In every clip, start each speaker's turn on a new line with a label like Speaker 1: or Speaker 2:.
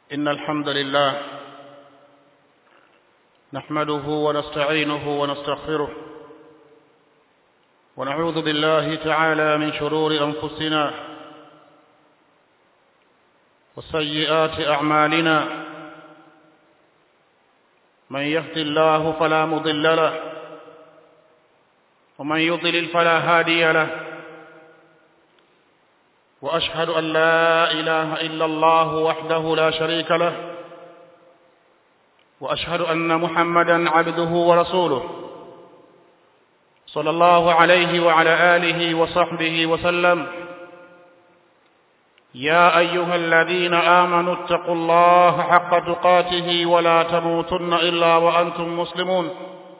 Speaker 1: إن الحمد لله نحمده ونستعينه ونستغفره ونعوذ بالله تعالى من شرور أنفسنا وسيئات أعمالنا من يهد الله فلا مضل له ومن يضلل فلا هادي له واشهد ان لا اله الا الله وحده لا شريك له واشهد ان محمدا عبده ورسوله صلى الله عليه وعلى اله وصحبه وسلم يا ايها الذين امنوا اتقوا الله حق تقاته ولا تموتن الا وانتم مسلمون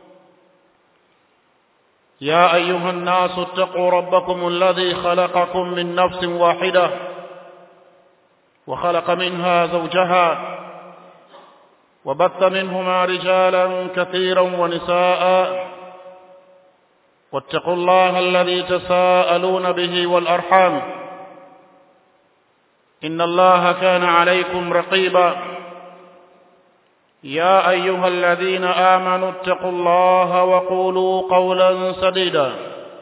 Speaker 1: يا ايها الناس اتقوا ربكم الذي خلقكم من نفس واحده وخلق منها زوجها وبث منهما رجالا كثيرا ونساء واتقوا الله الذي تساءلون به والارحام ان الله كان عليكم رقيبا يا ايها الذين امنوا اتقوا الله وقولوا قولا سديدا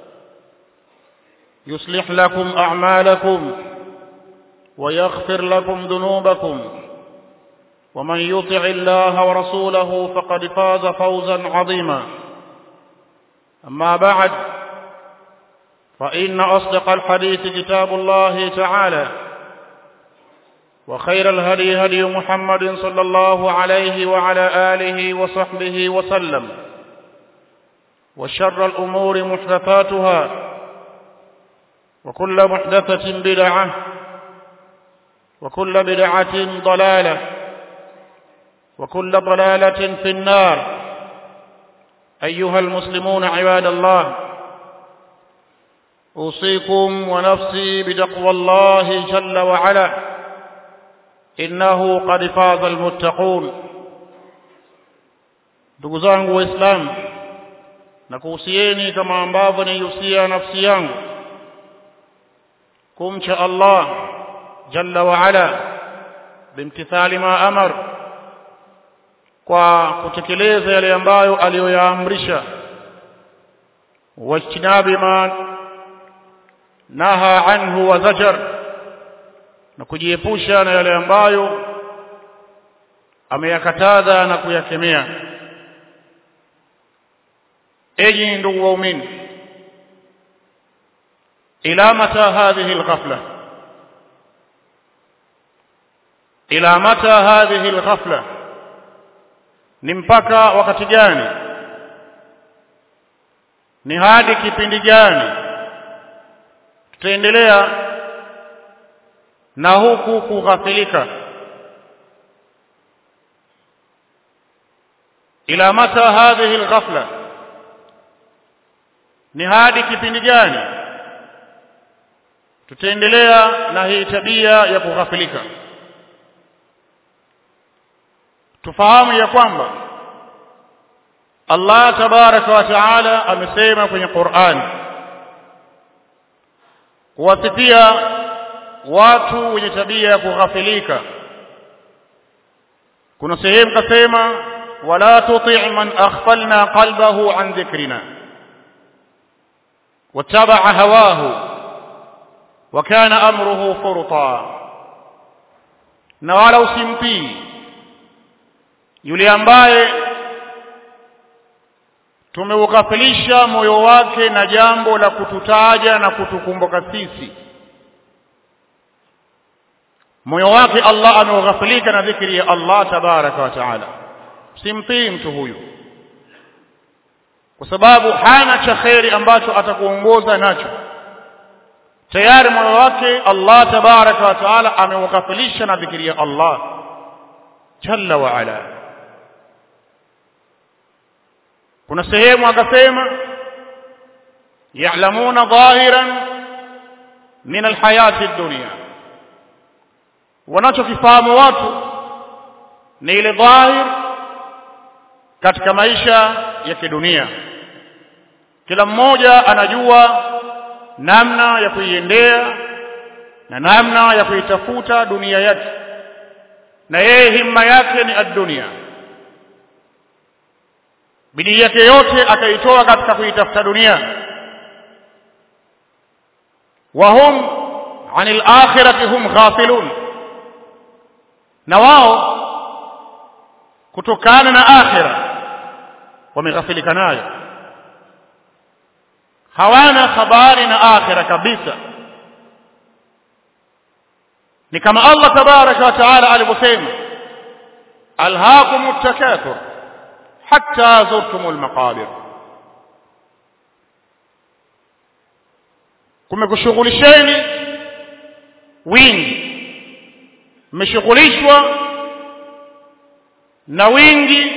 Speaker 1: يصلح لكم اعمالكم ويغفر لكم ذنوبكم ومن يطع الله ورسوله فقد فاز فوزا عظيما اما بعد فان اصدق الحديث كتاب الله تعالى وخير الهدي هدي محمد صلى الله عليه وعلى آله وصحبه وسلم وشر الأمور محدثاتها وكل محدثة بدعة وكل بدعة ضلالة وكل ضلالة في النار أيها المسلمون عباد الله أوصيكم ونفسي بتقوى الله جل وعلا innahu qad faza almuttaqun ndugu zangu waislamu na kuhusieni kama ambavyo naihusia nafsi yangu kumcha Allah jalla wa ala bimtithali ma amar kwa kutekeleza yale ambayo aliyoyaamrisha wajtinabi ma naha anhu wa zajar na kujiepusha na yale ambayo ameyakataza na kuyakemea enyi ndugu waumini ila mata hadhihi alghafla ila mata hadhihi alghafla ni mpaka wakati gani ni hadi kipindi gani tutaendelea na huku kughafilika ila mata hadhihi alghafla ni hadi kipindi gani tutaendelea na hii tabia ya kughafilika tufahamu ya kwamba Allah tabaraka wa taala amesema kwenye Qur'an kuwasifia watu wenye tabia ya kughafilika kuna sehemu kasema wala tuti' man aghfalna qalbahu an dhikrina wattaba'a hawahu wa kana amruhu furta na wala usimtii yule ambaye tumeughafilisha moyo wake na jambo la kututaja na kutukumbuka sisi moyo wake Allah ameghafilika na dhikri ya Allah tabaraka wa taala simtii mtu huyu kwa sababu hana cha kheri ambacho atakuongoza nacho tayari moyo wake Allah tabaraka wa taala ameughafilisha na dhikri ya Allah jalla wa ala kuna sehemu akasema ya'lamuna dhahiran min alhayati ad-dunya wanachokifahamu watu ni ile dhahir katika maisha ya kidunia kila mmoja anajua namna ya kuiendea na namna ya kuitafuta dunia yake na yeye himma yake ni ad-dunya bidii yake yote akaitoa katika kuitafuta dunia wahum anil akhirati hum ghafilun na wao kutokana na akhira wameghafilika nayo hawana habari na akhira kabisa ni kama Allah tabaraka wa taala alivyosema alhaakumut takathur hatta zurtumul maqabir kumekushughulisheni wingi mmeshughulishwa na wingi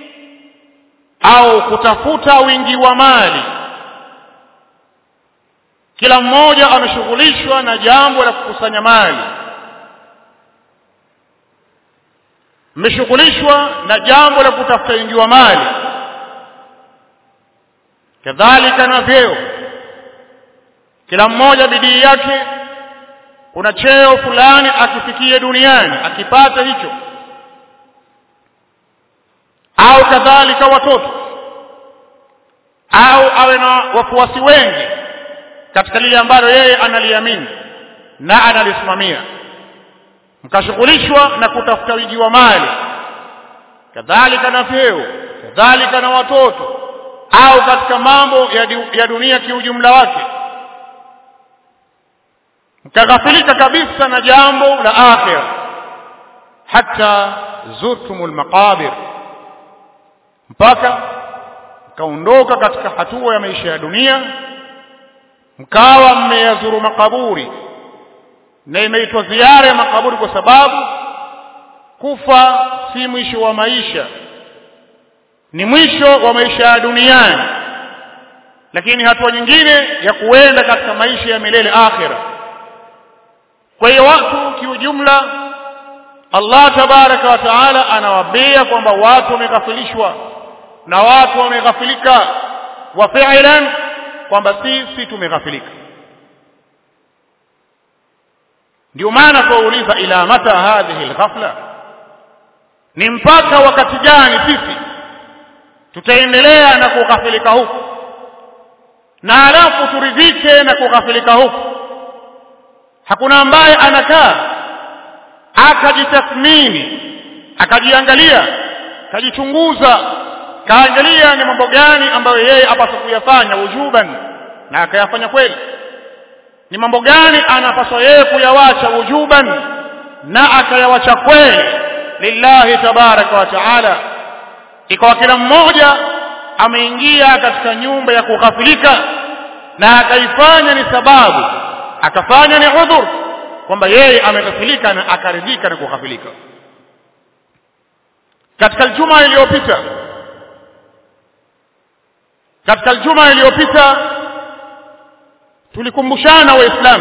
Speaker 1: au kutafuta wingi wa mali kila mmoja ameshughulishwa na jambo la kukusanya mali mmeshughulishwa na jambo la kutafuta wingi wa mali kadhalika na vyeo kila mmoja bidii yake kuna cheo fulani akifikie duniani akipata hicho au kadhalika watoto au awe na wafuasi wengi katika lile ambalo yeye analiamini na analisimamia mkashughulishwa na kutafuta wingi wa mali kadhalika na vyeo kadhalika na watoto au katika mambo ya, du, ya dunia kiujumla wake mkaghafilika kabisa na jambo la akhira hata zurtumul maqabir mpaka mkaondoka katika hatua ya maisha ya dunia mkawa mmeyazuru makaburi na imeitwa ziara ya makaburi kwa sababu kufa si mwisho wa maisha ni mwisho wa maisha ya duniani lakini hatua nyingine ya kuenda katika maisha ya milele akhira kwa hiyo watu kiujumla Allah tabaraka wa taala anawaambia kwamba watu wameghafilishwa na watu wameghafilika wa fi'lan kwamba sisi tumeghafilika ndio maana tuuliza ila mata hadhihi alghafla ni mpaka wakati gani sisi tutaendelea na kughafilika huku na alafu turidhike na kughafilika huku hakuna ambaye anakaa akajitathmini akajiangalia akajichunguza kaangalia ni mambo gani ambayo yeye apaswa kuyafanya wujuban na akayafanya kweli ni mambo gani anapaswa yeye kuyawacha wujuban na akayawacha kweli lillahi tabaraka wa taala ikawa kila mmoja ameingia katika nyumba ya kughafilika na akaifanya ni sababu akafanya ni udhur kwamba yeye ameghafilika na akaridhika na kughafilika katika juma iliyopita katika juma iliyopita tulikumbushana waislamu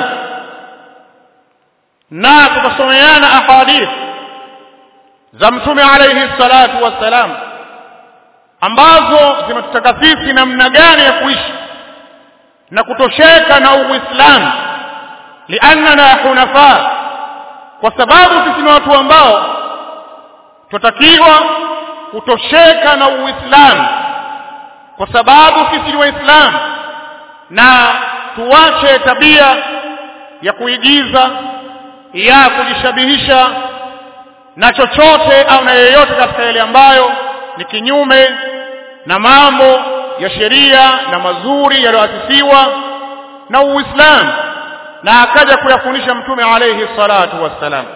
Speaker 1: na tukasomeana ahadith za mtume alayhi salatu wassalam ambazo zimetutaka sisi namna gani ya kuishi na kutosheka na uislamu liannana hunafa kwa sababu sisi ni watu ambao tutakiwa kutosheka na uislamu kwa sababu sisi ni waislamu na tuache tabia ya kuigiza ya kujishabihisha na chochote au na yeyote katika yale ambayo ni kinyume na mambo ya sheria na mazuri yaliyoasisiwa na Uislamu na akaja kuyafundisha mtume alayhi salatu wassalam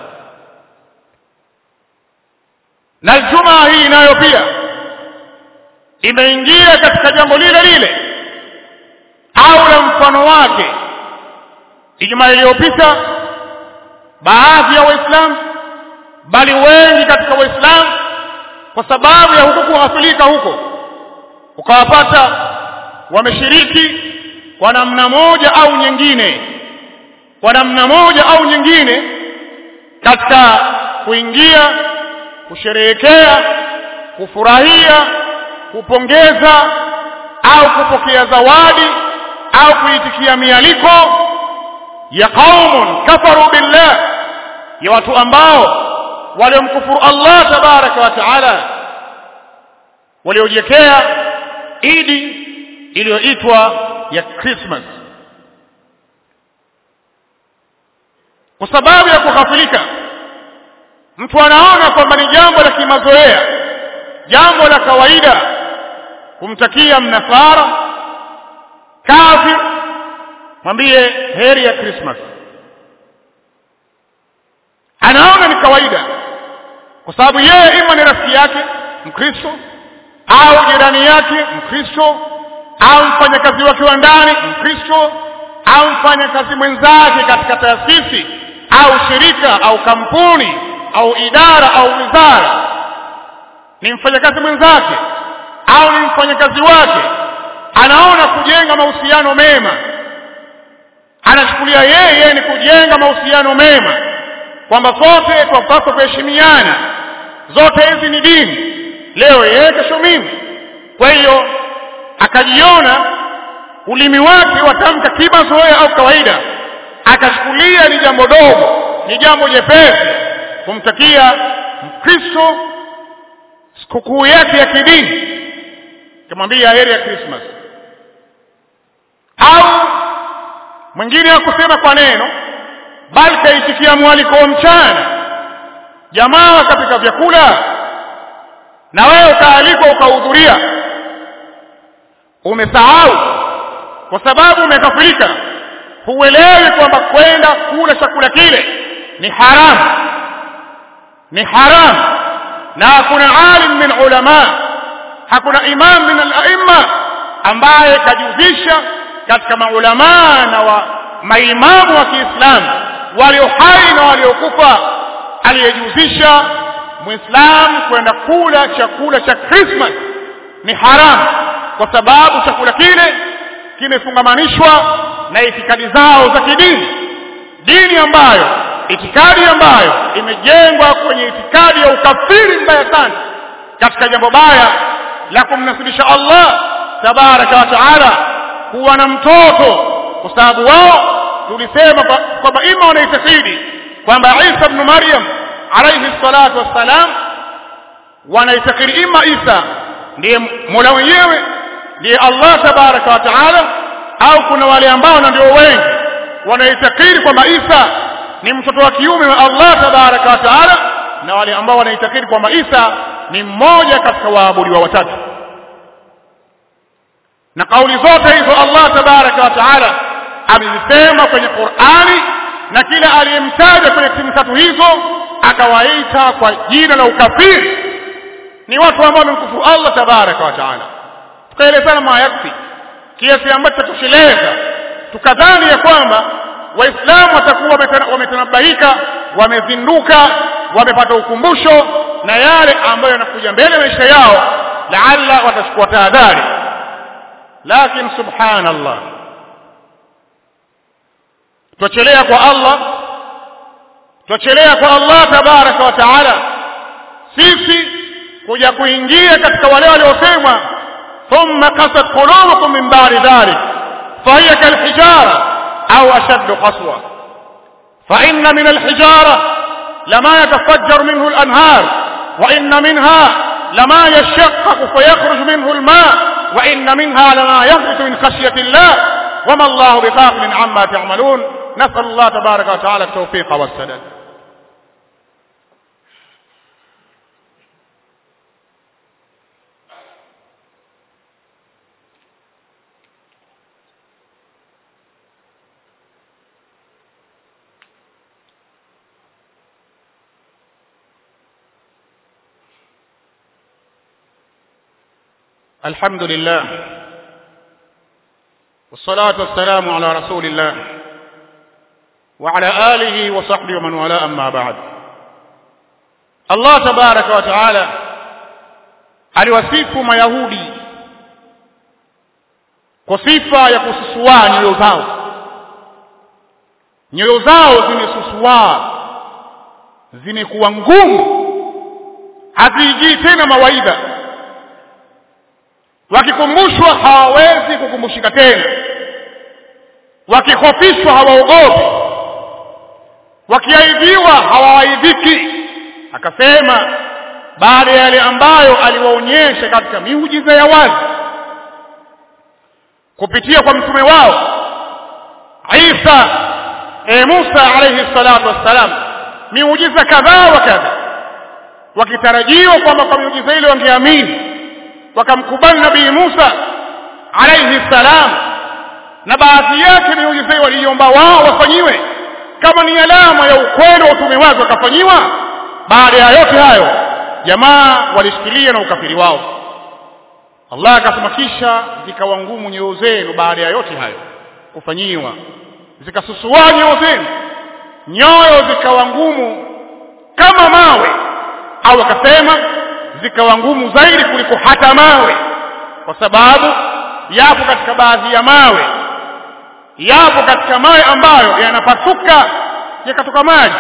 Speaker 1: na Ijumaa hii nayo pia imeingia katika jambo lile lile au la mfano wake Ijumaa iliyopita baadhi ya waislamu bali wengi katika waislamu kwa sababu ya huku kughafilika huko ukawapata wameshiriki kwa namna moja au nyingine kwa namna moja au nyingine katika kuingia kusherehekea kufurahia kupongeza au kupokea zawadi au kuitikia mialiko ya qaumun kafaru billah ya watu ambao waliomkufuru Allah tabaraka wa taala waliojiwekea idi iliyoitwa ya Christmas kwa sababu ya kughafilika mtu anaona kwamba ni jambo la kimazoea jambo la kawaida kumtakia mnasara kafir mwambie heri ya Christmas anaona ni kawaida kwa sababu yeye ima ni rafiki yake mkristo au jirani yake mkristo au mfanyakazi wake wa ndani mkristo au mfanyakazi mwenzake katika taasisi au shirika au kampuni au idara au wizara ni mfanyakazi mwenzake au ni mfanyakazi wake anaona kujenga mahusiano mema anachukulia yeye ni kujenga mahusiano mema kwamba sote twapaswa kuheshimiana zote hizi ni dini leo yeye kesho mimi kwa hiyo akajiona ulimi wake watamka kimazoea au kawaida akachukulia ni jambo dogo ni jambo jepesi kumtakia mkristo sikukuu yake ya kidini kamwambia heri ya Christmas au mwingine hakusema kwa neno bali kaitikia mwaliko wa mchana jamaa wakapika vyakula na wewe ukaalikwa ukahudhuria umesahau kwa sababu umekafirika huelewi kwamba kwenda kula chakula kile ni haramu ni haramu na hakuna alim min ulama hakuna imam min al-aimma ambaye kajihusisha katika maulamaa na wa maimamu wa Kiislamu walio hai na waliokufa aliyejihusisha muislamu kwenda kula chakula cha Christmas ni haramu kwa sababu chakula kile kimefungamanishwa na itikadi zao za kidini dini ambayo itikadi ambayo imejengwa kwenye itikadi ya ukafiri mbaya sana katika jambo baya la kumnasibisha Allah tabaraka wa taala kuwa na mtoto kwa sababu wao tulisema kwamba ima wanaitakidi kwamba Isa ibn Maryam alayhi salatu wassalam wanaitakidi ima Isa ndiye Mola mwenyewe ndiye Allah tabaraka wa taala au kuna wale ambao na ndio wengi wanaitakidi kwamba Isa ni mtoto wa kiume wa Allah tabaraka wa taala na wale ambao wanaitakidi kwamba Isa ni mmoja katika waabudiwa watatu na kauli zote hizo Allah tabaraka wa taala amezisema kwenye Qur'ani na kila aliyemtaja kwenye timu tatu hizo akawaita kwa jina la ukafiri ni watu ambao wamemkufuru Allah tabaraka wa taala tukaelezana mayaksi kiasi ambacho tutosheleza tukadhani ya kwamba waislamu watakuwa wametanabaika wamezinduka wamepata ukumbusho na yale ambayo yanakuja mbele maisha yao laalla watachukua tahadhari lakini subhanallah twachelea kwa Allah twachelea kwa Allah tabaraka wa taala sisi kuja kuingia katika wale waliosemwa thumma qasat qulubukum min ba'di dhalik fahiya kalhijara au ashaddu qaswa فإن من الحجارة لما يتفجر منه الأنهار وإن منها لما يشقق فيخرج منه الماء وإن منها لما يهبط من خشية الله وما الله بغافل عما تعملون نسأل الله تبارك وتعالى التوفيق والسداد الحمد لله والصلاة والسلام على رسول الله وعلى آله وصحبه ومن والاه أما بعد الله تبارك وتعالى aliwasifu mayahudi kwa sifa ya kususua nyoyo zao nyoyo zao zimesusua zimekuwa ngumu haziijii tena mawaidha wakikumbushwa hawawezi kukumbushika tena wakihofishwa hawaogopi wakiaidhiwa hawawaidhiki akasema baada ya yale ambayo aliwaonyesha katika miujiza ya wazi kupitia kwa mtume wao Isa e Musa alayhi salatu wassalam miujiza kadhaa wa kadha wakitarajiwa kwamba kwa miujiza ile wangeamini wakamkubali nabii Musa alayhi salam na baadhi yake miujiza hiyo waliomba wao wafanyiwe kama ni alama ya ukweli wa utume wake wakafanyiwa baada ya yote hayo jamaa walishikilia na ukafiri wao Allah akasema kisha zikawa ngumu nyoyo zenu baada ya yote hayo kufanyiwa zikasusua nyoyo zenu nyoyo zikawa ngumu kama mawe au akasema zikawa ngumu zaidi kuliko hata mawe kwa sababu yapo katika baadhi ya mawe yapo katika mawe ambayo yanapasuka yakatoka maji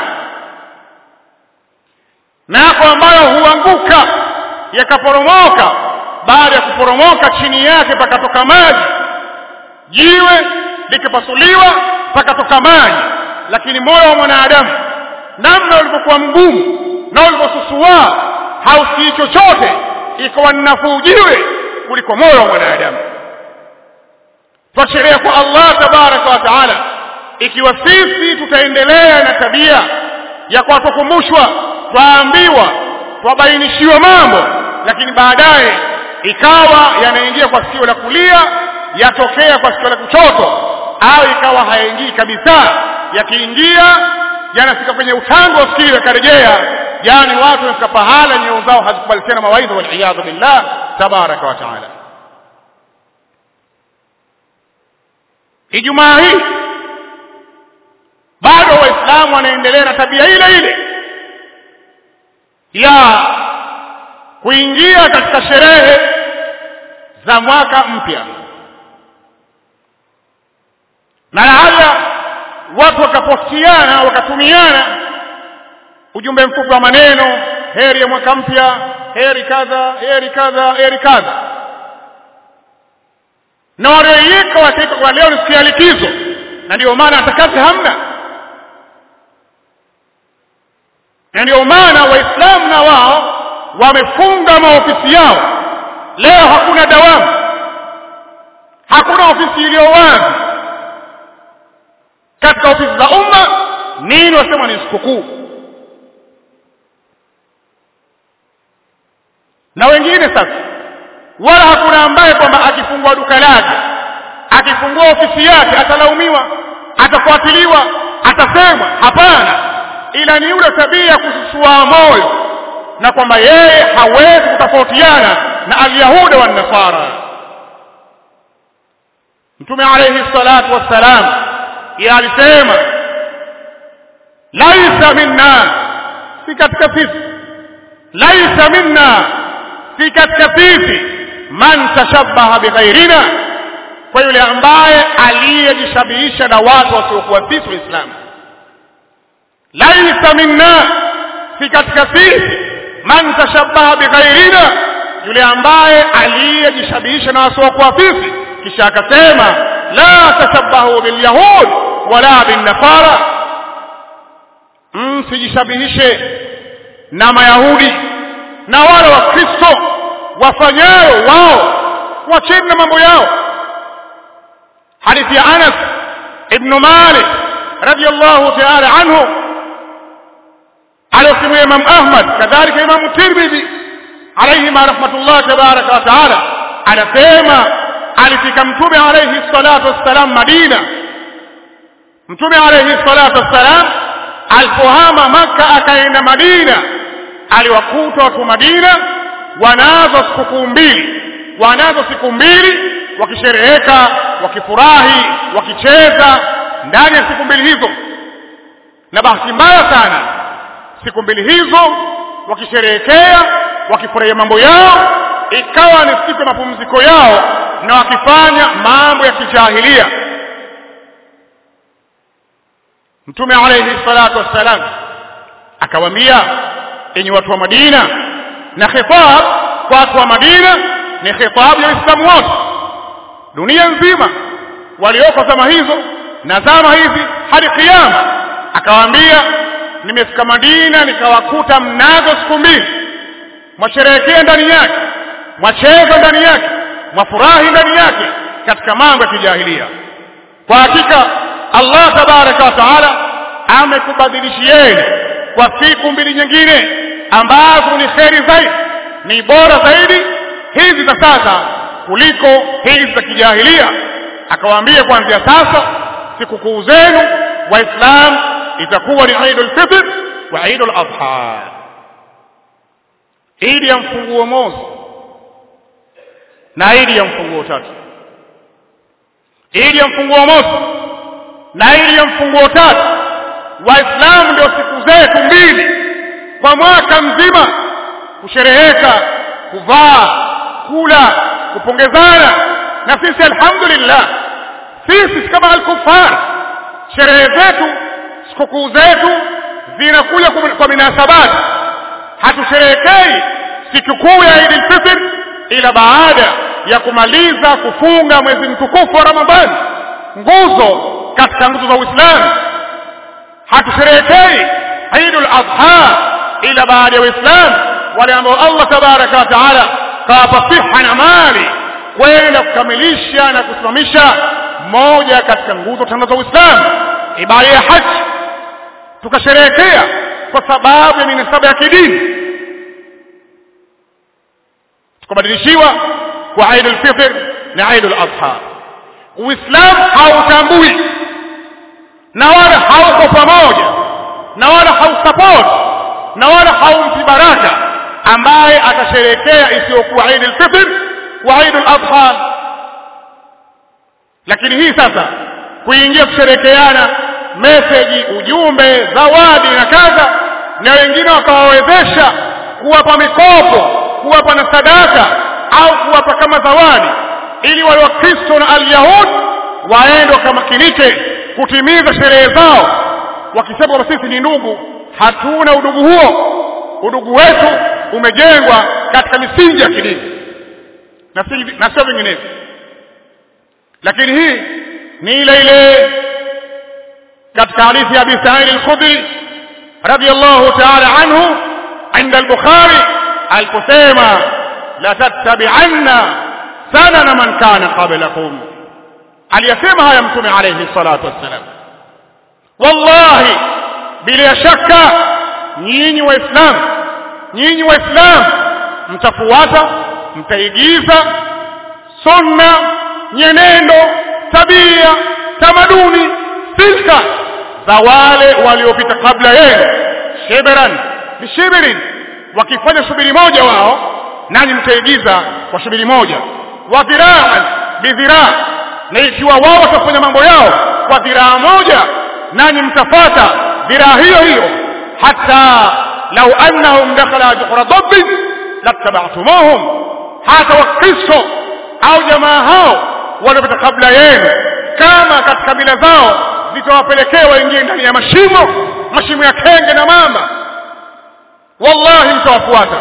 Speaker 1: na yako ambayo huanguka yakaporomoka baada ya kuporomoka chini yake pakatoka maji jiwe likipasuliwa pakatoka maji lakini moyo wa mwanadamu namna ulivyokuwa mgumu na ulivyosusua hausikii chochote ikawa ni nafuu jiwe kuliko moyo wa mwanadamu twasherea kwa Allah tabaraka wa taala ikiwa sisi tutaendelea na tabia ya kwa tukumbushwa twaambiwa twabainishiwa mambo lakini baadaye ikawa yanaingia kwa sikio la kulia yatokea kwa sikio la kushoto au ikawa hayaingii kabisa yakiingia yanafika kwenye utango wa sikio yakarejea yani watu wanafika pahala nyoyo zao hazikubali tena mawaidha waliyadhu billah tabaraka wa taala Ijumaa hii bado waislamu wanaendelea na tabia ile ile ya kuingia katika sherehe za mwaka mpya na haya watu wakapostiana wakatumiana ujumbe mfupi wa maneno heri ya mwaka mpya heri kadha heri kadha heri kadha na walioiweka wakaika kwa leo ni siku ya likizo na ndio maana hata kazi hamna na ndio maana waislamu na wao wamefunga maofisi yao leo hakuna dawamu hakuna ofisi iliyo wazi katika ofisi za umma nini wasema ni sikukuu na wengine sasa wala hakuna ambaye kwamba akifungua duka lake akifungua ofisi yake atalaumiwa atafuatiliwa atasemwa hapana ila ni yule tabia kususua moyo na kwamba yeye hawezi kutofautiana na alyahuda wa nasara mtume alayhi salatu wassalam yeye alisema laisa minna si katika sisi laisa minna si katika sisi man tashabbaha bighairina kwa yule ambaye aliyejishabihisha na watu wasiokuwa sisi waislamu laisa minna si katika sisi man tashabbaha bighairina yule ambaye aliyejishabihisha na wasiokuwa sisi kisha akasema la tashabbahu bilyahud wala binnasara msijishabihishe na mayahudi na wale wakristo wafanyayo wao wacheni na mambo yao hadithi ya Anas ibn Malik radiyallahu ta'ala anhu aliyosimulia Imam Ahmad kadhalika Imam Tirmidhi alayhi ma rahmatullah tabaraka wa ta'ala anasema alifika mtume alayhi salatu wassalam Madina mtume alayhi salatu wassalam alipohama Makka akaenda Madina aliwakuta watu Madina wanazo sikukuu mbili wanazo siku mbili wakishereheka wakifurahi wakicheza ndani ya siku mbili hizo na bahati mbaya sana siku mbili hizo wakisherehekea wakifurahia mambo yao ikawa ni siku ya mapumziko yao na wakifanya mambo ya kijahilia mtume alayhi salatu wassalam akawaambia enyi watu wa Madina na khitab kwa watu wa Madina ni khitab ya Uislamu wote dunia nzima walioko zama hizo na zama hizi hadi kiyama akawaambia nimefika Madina nikawakuta mnazo siku mbili mwasherehekea ndani yake mwacheza ndani yake mwafurahi ndani yake katika mambo ya kijahilia kwa hakika Allah tabaraka wa taala amekubadilishieni kwa siku mbili nyingine ambazo ni kheri zaidi ni bora zaidi hizi za sasa kuliko hizi za kijahilia akawaambia kuanzia sasa sikukuu zenu waislam itakuwa ni Eidul Fitr wa Eidul Adha idi ya mfunguo mosi na idi ya mfunguo tatu idi ya mfunguo mosi na idi ya mfunguo tatu waislamu ndio siku zetu mbili kwa mwaka mzima kushereheka kuvaa kula kupongezana na sisi alhamdulillah sisi kama alkufar sherehe zetu sikukuu zetu zinakuja kwa minasabati hatusherehekei sikukuu ya Eid al-Fitr ila baada ya kumaliza kufunga mwezi mtukufu wa Ramadhani nguzo katika nguzo za Uislamu hatusherehekei Eid al-Adha ila baada ya Uislamu wale ambao Allah tabaraka wa taala kawapa siha na mali kwenda kukamilisha na kusimamisha moja katika nguzo tano za Uislamu ibada ya haji tukasherehekea kwa sababu ya minasaba ya kidini tukabadilishiwa kwa Eid al-Fitr na Eid al-Adha Uislamu hautambui na wala hauko pamoja na wala hausupport na wala haumpi baraka ambaye atasherehekea isiyokuwa Eid al-Fitr wa Eid al-Adha lakini hii sasa kuingia kusherekeana message ujumbe zawadi na kadha na wengine wakawawezesha kuwapa mikopo kuwapa na sadaka au kuwapa kama zawadi ili wale wakristo na alyahud waende wakamakinike kutimiza sherehe zao wakisema kwamba sisi ni ndugu hatuna udugu huo udugu wetu umejengwa katika misingi ya kidini na si na sio vinginevyo lakini hii ni ile ile katika hadithi ya Abi Sa'id al-Khudri radiyallahu ta'ala anhu عند البخاري aliposema la tattabi'anna sanana man kana qablakum aliyasema haya mtume alayhi salatu wassalam wallahi bila shaka nyinyi waislamu nyinyi waislamu mtafuata mtaigiza sunna nyenendo tabia tamaduni silka za wale waliopita kabla yenu shibran bishibrin wakifanya shubiri moja wao nanyi mtaigiza kwa shubiri moja wa dhiraan bidhiraa na ikiwa wao watafanya mambo yao kwa dhiraa moja nanyi mtafata dhiraa hiyo hiyo hata lau annahum dakhala juhra dabbin lattaba'tumuhum hata wakristo au jamaa hao waliopita kabla yenu kama katika mila zao zitawapelekea waingie ndani ya mashimo mashimo ya kenge na mamba wallahi mtawafuata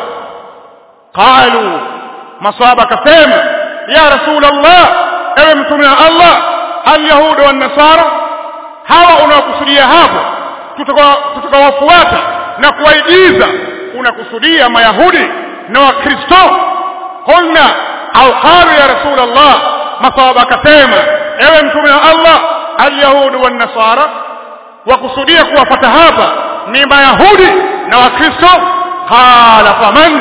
Speaker 1: qalu maswaba akasema ya rasul allah ewe mtume wa allah alyahuda wannasara hawa unaokusudia hapo tutakawafuata na kuwaigiza unakusudia mayahudi na wakristo qulna au qalu ya rasul allah maswaba akasema ewe mtume wa allah alyahudu wannasara wakusudia kuwafata hapa ni mayahudi na wakristo qala faman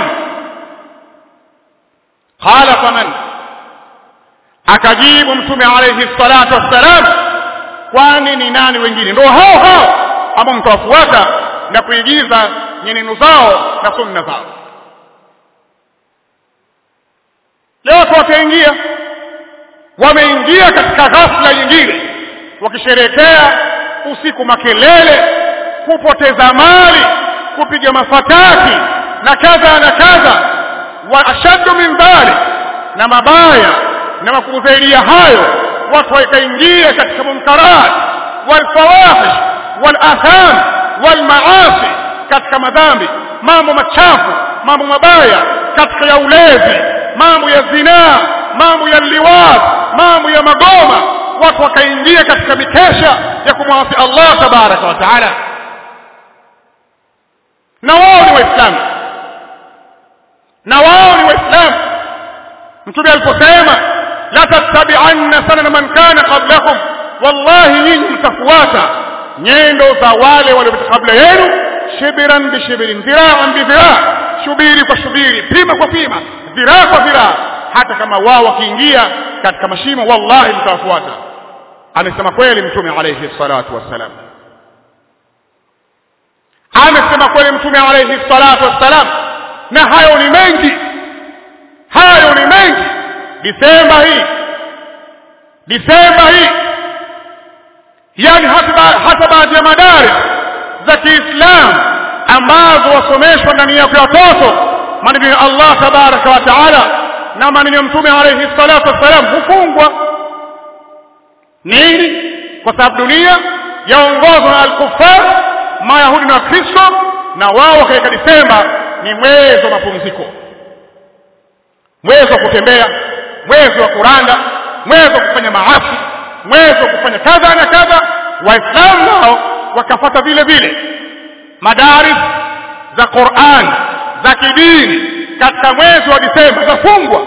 Speaker 1: qala faman akajibu mtume alayhi salatu wassalam kwani ni nani wengine ndio hao hao ambao mtawafuata na kuigiza nyenendo zao na sunna zao leo wataingia wameingia katika ghafla nyingine wakisherekea usiku makelele kupoteza mali kupiga mafataki na kadha na kadha wa ashaddu min dhalik na mabaya na makubwa zaidi ya hayo watu wakaingia katika munkarat walfawahish walatham walmaasi katika madhambi mambo machafu mambo mabaya katika ya ulezi mambo ya zinaa mambo ya liwat mambo ya magoma watu wakaingia katika mikesha ya kumwasi Allah tabaraka wa taala na wao ni waislamu na wao ni waislamu mtume aliposema la tattabi'anna sanana man kana qablakum wallahi nyinyi mtafuata nyendo za wale waliopita kabla yenu shibiran bi shibirin dhira'an bi dhira' shubiri kwa shubiri pima kwa pima dhiraa kwa dhiraa hata kama wao wakiingia katika mashimo wallahi mtawafuata amesema kweli mtume alayhi salatu wassalam amesema kweli mtume alayhi salatu wassalam na hayo ni mengi hayo ni mengi disemba hii disemba hii yani hata hata baadhi ya madari za Kiislamu ambazo wasomeshwa ndani yake watoto maneno ya Allah tabaraka wa taala na maneno ya mtume alayhi salatu wassalam hufungwa nini kwa sababu dunia yaongozwa na al-kuffar mayahudi na wakristo na wao wakaweka disemba ni mwezi wa mapumziko mwezi wa kutembea mwezi wa kuranda mwezi wa kufanya maasi mwezi wa kufanya kadha na kadha waislamu nao wakafata vile vile madaris za Qur'an za kidini katika mwezi wa Disemba zafungwa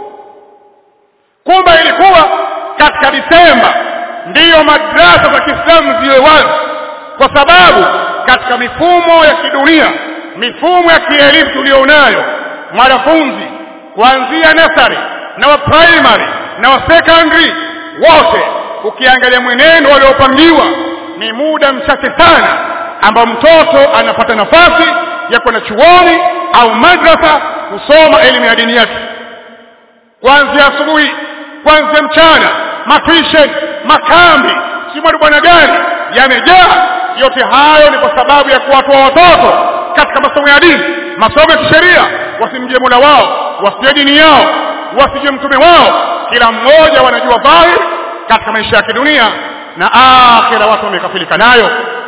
Speaker 1: kumbe ilikuwa katika Disemba ndiyo madrasa za Kiislamu ziwe wazi kwa sababu katika mifumo ya kidunia mifumo ya kielimu tulionayo mwanafunzi kuanzia nasari na wa primary na wa secondary wote ukiangalia mwenendo waliopangiwa ni muda mchache sana ambao mtoto anapata nafasi ya kwenda chuoni au madrasa kusoma elimu ya dini yake kuanzia asubuhi kuanzia mchana matuition makambi simwari bwana gani yamejaa yote hayo ni kwa sababu ya kuwatoa watoto katika masomo ya dini masomo ya kisheria wasimjie mola wao wasijue dini yao wasijue mtume wao kila mmoja wanajua dhahiri katika maisha ya kidunia na akhira watu wamekafilika nayo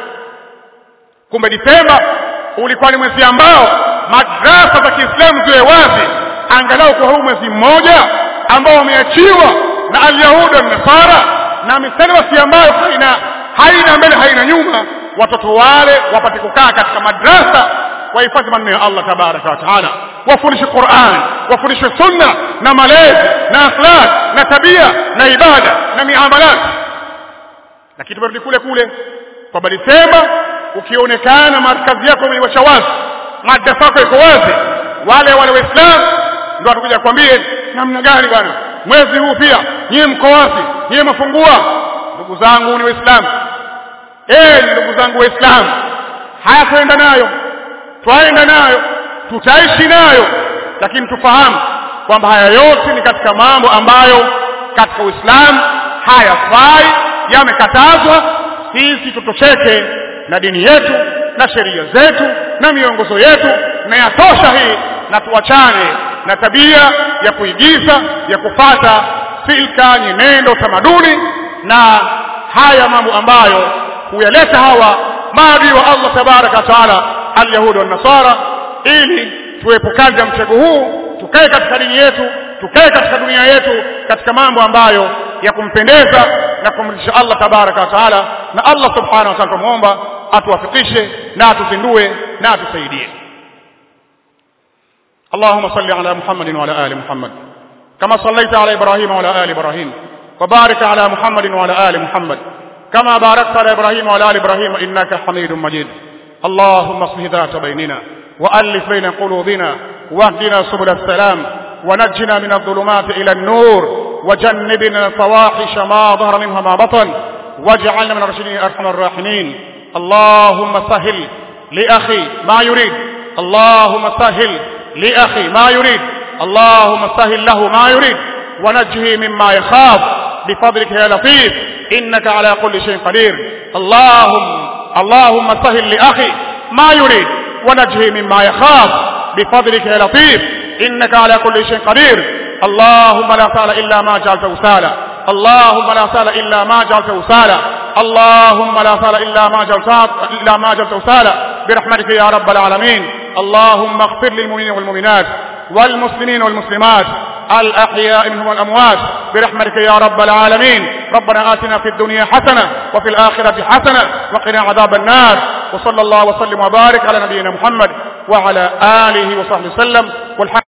Speaker 1: kumbe Disemba ulikuwa ni mwezi ambao madrasa za Kiislamu ziwe wazi angalau kwa huu mwezi mmoja ambao umeachiwa na alyahuda na nasara na misalawasi ambayo haina haina mbele haina nyuma watoto wale wapate kukaa katika madrasa wahifadhi maneno ya Allah tabaraka wa taala wafundishe Qur'an wafundishe sunna na malezi na akhlaq na tabia na ibada na miamalat lakini tumerudi kule kule kwa Disemba ukionekana markazi yako imeiwasha wazi madrasa yako iko wazi wale wale waislamu ndio watakuja kwambie namna gani bwana mwezi huu pia nyie mko wapi nyie mafungua ndugu zangu ni waislamu eh ndugu zangu waislamu haya tuenda nayo twaenda nayo tutaishi nayo lakini tufahamu kwamba haya yote ni katika mambo ambayo katika Uislamu hayafai yamekatazwa sisi tutosheke na dini yetu na sheria zetu na miongozo yetu na yatosha hii na tuachane na tabia ya kuigiza ya kufata silka nyenendo tamaduni na haya mambo ambayo huyaleta hawa maadui wa Allah tabaraka wa taala alyahudi wa nasara ili tuepukane na mtego huu tukae katika dini yetu tukae katika dunia yetu katika mambo ambayo ya kumpendeza na kumridhisha Allah tabaraka wa taala na Allah subhanahu wa ta'ala tumuomba atuwafikishe na atuzindue na atusaidie اللهم صل على محمد وعلى ال محمد كما صليت على ابراهيم وعلى ال ابراهيم وبارك على محمد وعلى ال محمد كما باركت على ابراهيم وعلى ال ابراهيم انك حميد مجيد اللهم اصلح ذات بيننا والف بين قلوبنا واهدنا سبل السلام ونجنا من الظلمات الى النور وجنبنا الفواحش ما ظهر منها ما بطن واجعلنا من الراشدين ارحم الراحمين اللهم سهل لاخي ما يريد اللهم سهل لاخي ما يريد اللهم سهل له ما يريد ونجه مما يخاف بفضلك يا لطيف انك على كل شيء قدير اللهم اللهم سهل لاخي ما يريد ونجه مما يخاف بفضلك يا لطيف انك على كل شيء قدير اللهم لا سهل الا ما جعلته سهلا اللهم لا سهل الا ما جعلته سهلا اللهم لا سهل الا ما جعلته الا ما جعلته سهلا برحمتك يا رب العالمين اللهم اغفر للمؤمنين والمؤمنات والمسلمين والمسلمات الأحياء منهم والأموات برحمتك يا رب العالمين ربنا آتنا في الدنيا حسنة وفي الآخرة حسنة وقنا عذاب النار wa sallallahu wa sallim wa barik ala nabiyyina Muhammad wa ala alihi wa sahbihi sallam